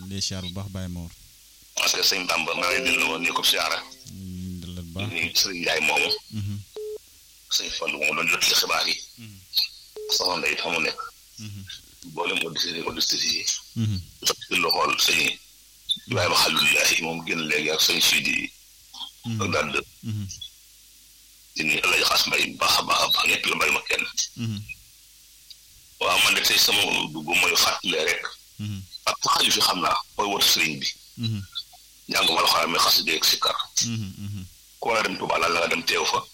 di siyaar bu baax Baye Mor. parce que sëñ Bamba maa ngi dellu woon ni ko siyaara dalal bu baax. ni sëriñ Njaay moomu sëñ Fallu moom doon jot ci xibaar yi soxna Ndeye fa mu nekk boolem auditeurs yi auditeurs yi ci loxool sëñ Ibrahima Xalilullahi moom génn léegi ak sëñ Sidi ak daal de di nuyu El Hadj Xaas Mbay bu baax a baax a baax ñëpp la bàyyi ma kenn waaw man de tey sama dugg mooy fàttale rek ak xaju fi xam naa mooy woote sëriñ bi njàng ma la xaram mi xas dégg si kar ku war a dem Tuubaa la nga dem teew fa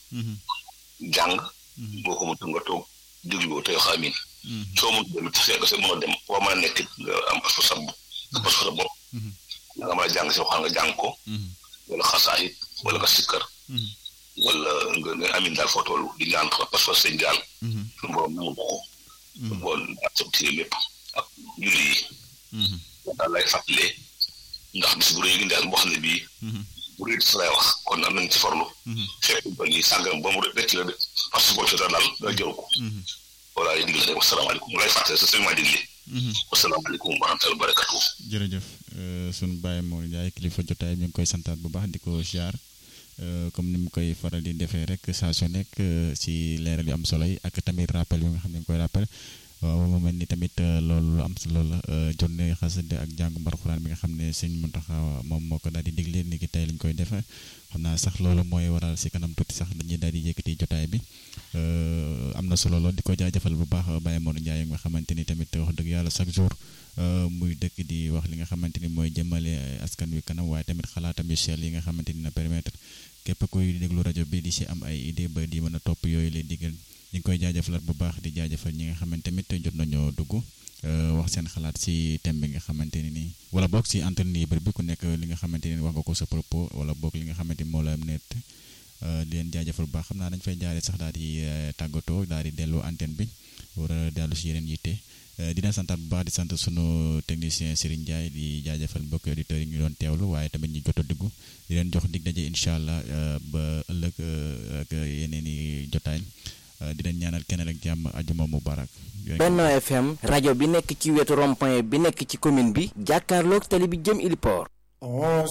jàng boo ko mënut nga toog déglu tey xamin soo mënut dem it fekk sa mën a dem foo mën a nekk nga am pas sa pas sa bopp da nga mën a jàng si waxaan nga jàng ko wala xasaayit wala nga sikkar wala nga nga amin daal foo toll di ñaan ko parce que sëñ daal suñu borom mu ko bool ak sa téere lépp ak julli yi daal lay fàttalee ndax bis bu rëy gi daal boo xam ne bii bu rëy sa lay wax kon am nañ ci farlu fekk ba ñuy sàngam ba mu rëcc la de parce que boo ci daal da jëru ko voilà yi digle rek wasalaamaaleykum lay fàttale sa sëñ maa digle wasalaamaaleykum wa rahmatulah barakatu jërëjëf sunu Baye Mor Ndiaye kilifa jotaay ñu ngi koy santaat bu baax di ko ziar comme ni mu koy faral di defee rek saa su nekk si leeral yu am solo yi ak tamit rappel yu nga xam ne ñu koy rappel waaw mu mel ni tamit loolu lu am solo la journée xasida ak jàngu Alxuraan bi nga xam ne sëñ Muntaxa moom moo ko daal di digle ni ki tey lañ koy defe xam naa sax loolu mooy waral si kanam tuuti sax dañuy daal di yëkkati jotaay bi am na solo lool di ko jaajëfal bu baax Baye Mor Ndiaye nga xamante ni tamit wax dëgg yàlla chaque jour muy dëkk di wax li nga xamante ni mooy jëmale askan wi kanam waaye tamit xalaatam yu sell yi nga xamante ni na permettre képp kuy déglu rajo bi di si am ay idée ba di mën a topp yooyu lay diggal ñu ngi koy jaajëfalaat bu baax di jaajëfal ñi nga xamante tamit jot nañoo dugg wax seen xalaat si thème bi nga xamante ne nii wala boog si antenne libre bi ku nekk li nga xamante ni wax nga ko sa propos wala boog li nga xamante ni moo la net di leen jaajëfal bu baax xam naa dañ fay jaaree sax daal di tàggatoo daal di dellu antenne bi war a dellu si yeneen yitte di leen santaat bu baax di sant sunu technicien Serigne Ndiaye di jaajëfal mbokki auditeurs yi ñu doon teewlu waaye tamit ñu jot a dugg di leen jox dig daje incha allah ba ëllëg ak yeneen i jotaay di leen ñaanal keneen ak jàmm ajuma mubarak Benno FM rajo bi nekk ci wetu rond-point bi nekk ci commune bi jàkkaarloog tali bi jëm Iliport